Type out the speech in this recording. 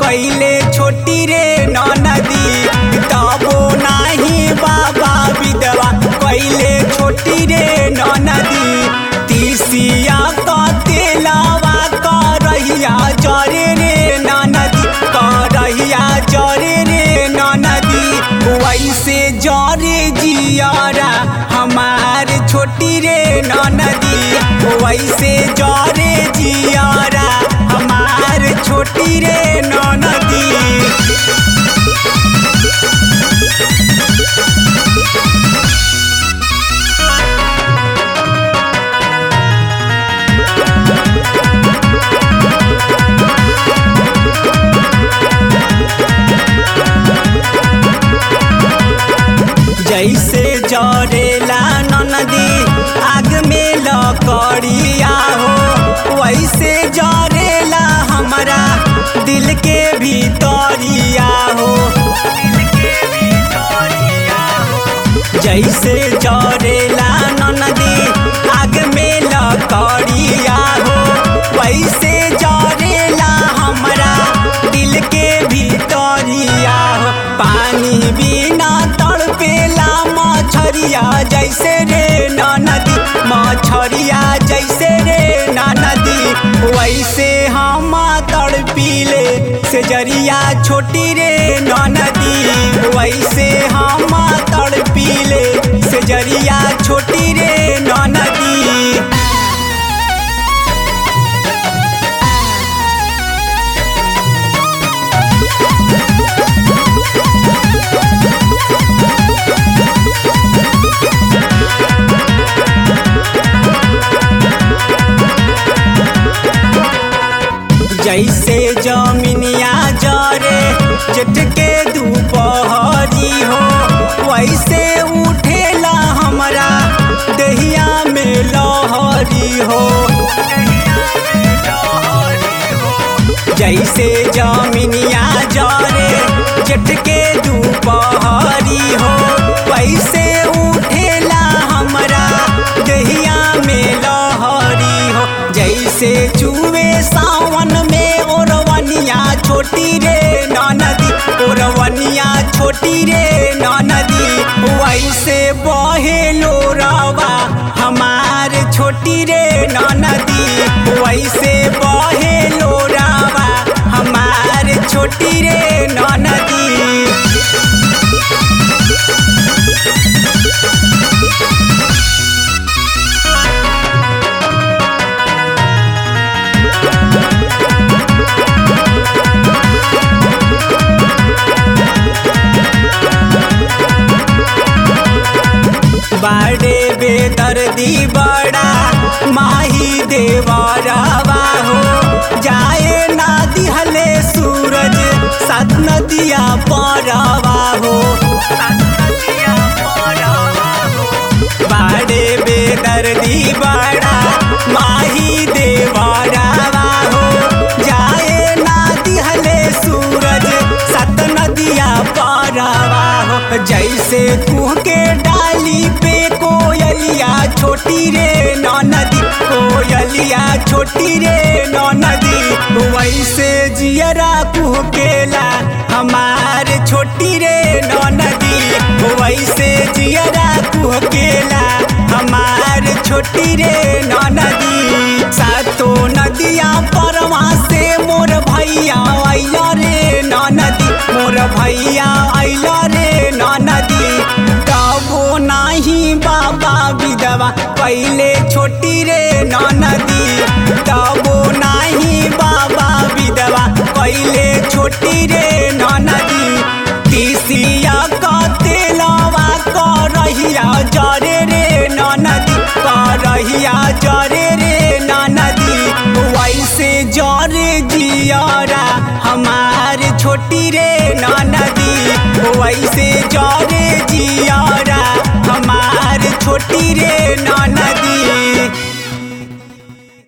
कैले छोटी रे नदी तबो नाही बाबा विधवा कैले छोटी रे नदी तीसिया कते लावा करहिया जरे रे नदी करहिया जरे रे नदी वैसे जरे जियारा हमार छोटी रे नदी वैसे जरे जियारा हमार छोटी रे नदी जैसे जरेला नदी आग में लकड़िया हो वैसे जरेला हमारा दिल के भीतरिया हो जैसे जरेला नदी आग में लकड़िया हो वैसे जरेला हमारा दिल के भीतरिया हो पानी बिना तड़पेला मछरिया जैसे रे नदी मछरिया जैसे रे नदी वैसे हम तड़पीले से जरिया छोटी रे नदी वैसे हम तड़पीले से जरिया छोटी रे नदी जैसे जमीनिया जरे जेठ के दोपहरी हो वैसे उठेला हमरा दहिया में लहरी हो जैसे जमीनिया जरे जेठ के दोपहरी हो वैसे उठेला हमरा दहिया में लहरी हो जैसे चूहे सावन में ओरवनिया छोटी रे नदी ओरवनिया छोटी रे नदी वैसे बहे लोरवा हमार छोटी रे नदी वैसे बहे लोरवा हमार छोटी रे नदी बाड़े बेदर्दी बड़ा माही देवरवा हो जाए ना दिहले सूरज सात नदिया परवा हो बाड़े बेदर्दी बड़ा माही देवरवा हो जाए ना दिहले सूरज सात नदिया परवा हो जैसे कुह के डाली पे कोयलिया छोटी रे नदी कोयलिया छोटी रे नदी वैसे जियरा कुह केला हमार छोटी रे नदी वैसे जियरा कुह केला हमार छोटी रे नदी सातो नदिया परवा से मोर भैया अइला रे नदी मोर भैया अइला रे नदी तबो नाही बाबा विधवा पहले छोटी रे नदी तबो नाही बाबा विधवा पहले छोटी रे नदी तीसिया कते लवा करहिया जरे रे नदी करहिया जरे रे नदी वैसे जरे जियारा हमार छोटी रे नदी वैसे जरे जियारा हमार छोटी रे नदी